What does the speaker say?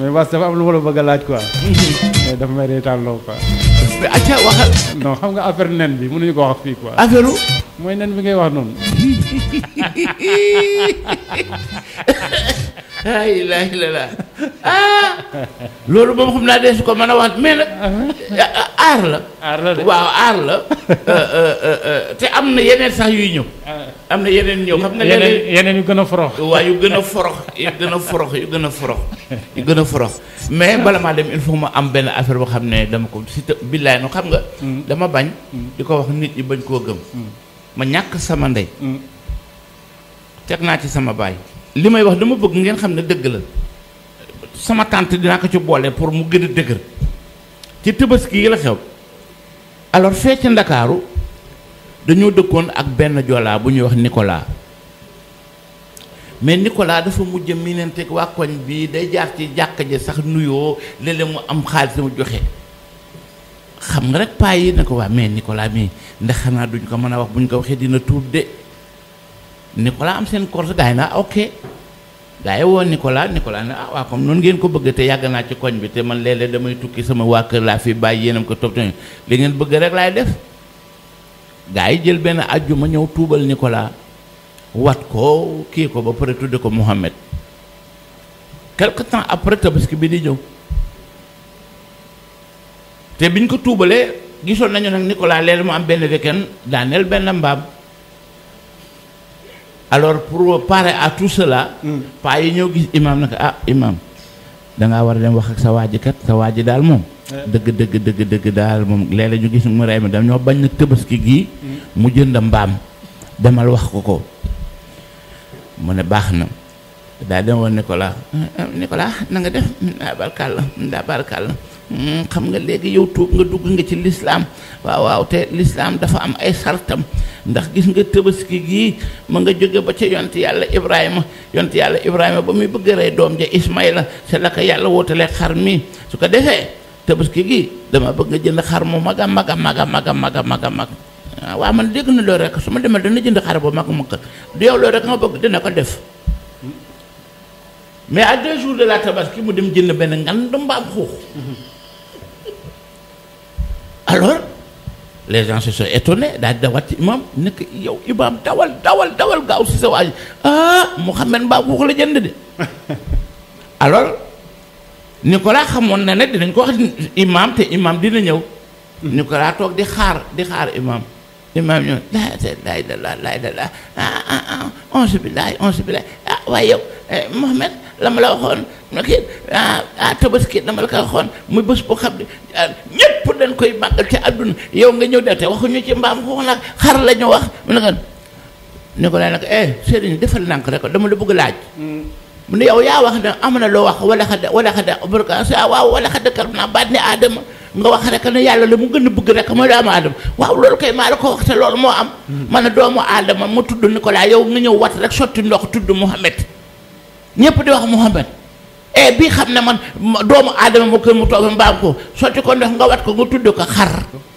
mais Bass dafa am lu ma la bëgg a laaj quoi mais dafa may reetaan loo quoi mais acca waxal non xam nga affaire nen bi mënuñu ko wax fii quoi affaire u mooy nen bi ngay wax noonu la ilaha illallah ah loolu moom xam naa dee su ko mën a wax mais nag aar la aar la de waaw aar la Euh, euh, euh, euh, te am na yeneen sax yuy ñëw am na yeneen ñëw xam nga yeneen léeg-léeg yeneen yu gën a forox waaw yu gën a forox yu gën a forox yu gën a forox yu gën a forox mais bala maa dem il faut ma am benn affaire boo xam ne dama ko si te billaay no xam nga dama bañ di ko wax nit ñi bañ koo gëm ma ñàkk sama ndey teg naa ci sama baay li may wax dama bëgg ngeen xam ne dëgg la sama tante dinaa ko ci boole pour mu gën a dëgër ci Tabaski yi la xew alors fee ca Ndakaaru dañoo dëkkoon ak benn joolaa bu ñuy wax Nicolas mais Nicolas dafa mujj miinanteeg waa koñ bi day jaar ci jàkka ji sax nuyoo léeg-léeg mu am xaalis mu joxe xam nga rek paa yi ne ko waa mais Nicolas mii ndax xanaa duñ ko mën a wax buñ ko waxee dina tuub de Nicolas am seen korte gaa yi naa ok gaa yi woo Nicolas Nicolas ne ah waa comme noonu ngeen ko bëgg te yàgg naa ci koñ bi te man léeg-léeg damay tukki sama waa kër laa fi bàyyi yéenam ko topp li ngeen bëgg rek laay def gaa yi jël benn àjjuma ñëw tuubal Nicolas wat ko kii ko ba pare tudde ko Mohamed quelque temps après tabaski bi di ñëw te biñ ko tuubalee gisoon nañu nag Nicolas léeg mu am benn weekend daaneel benn mbaam alors pour parer à tout cela paa yi ñëw gis imam nag ah imam dangaa war a dem wax ak sa waaji kat sa waaji daal moom dëgg dëgg dëgg dëgg daal moom léeg-léeg ñu gis mu rey ma dam ñoo bañ na tabaski gii mu jënd mbaam demal wax ko ko mu ne baax na daa dem woon Nicolas Nicolas na nga def daa barkal la daa barkal la xam nga léegi yow tuub nga dugg nga ci lislaam waaw waaw te lislaam dafa am ay sartam ndax gis nga tabaski gii ma nga jóge ba ca yont yàlla ibrahima yont yàlla ibrahima ba muy bëgg a rey doom ja ismaïla c'est la ko yàlla wóotalee xar mi su ko defee tabaski gii dama bëgg nga jënd xar mu mag a mag a mag a mag a mag a mag a mag waaw man dégg na loolu rek su ma demee dana jënd xar bu mag mag du yow loolu rek nga bëgg dina ko def mais à deux jours de la tabaski mu dem jënd benn ngan mbaam xuux alors les gens se sont étonnés daal di dawat ci imam nekk yow imam dawal dawal dawal gaaw si sa waaj ah Mouhamed mbaam xuux la jënd de alors Nicolas xamoon na ne dinañ ko wax imam te imam dina ñëw Nicolas toog di xaar di xaar imam imam ñëw laa laa ilaaha laa ilaaha ah ah ah onze billahi onze billahi ah waaye yow Mouhamed la ma la waxoon ma kii ah ah tabaski dama la ko waxoon muy bés boo xam ne ñëpp dañ koy màggal ci àdduna yow nga ñëw de te waxuñu ci mbaam xuux nag xar la ñu wax mu ne ko ni ko laa nag eh sëriñ defal nànk rek dama la bëgg laaj mu ne yow yaa wax ne am na loo wax wala xada wala xada barka sa waaw wala xada kar naa baat ne aadama nga wax rek ne yàlla la mu gën a bëgg rek mooy doomu aadama waaw loolu kay maa la ko wax te loolu moo am man a doomu aadama mu tudd Nicolas yow nga ñëw wat rek sotti ndox tudd Mouhamed ñëpp di wax Mouhamed e bii xam ne man doomu aadama mu kër mu toog mbaam ko sotti ko ndox nga wat ko nga tudd ko xar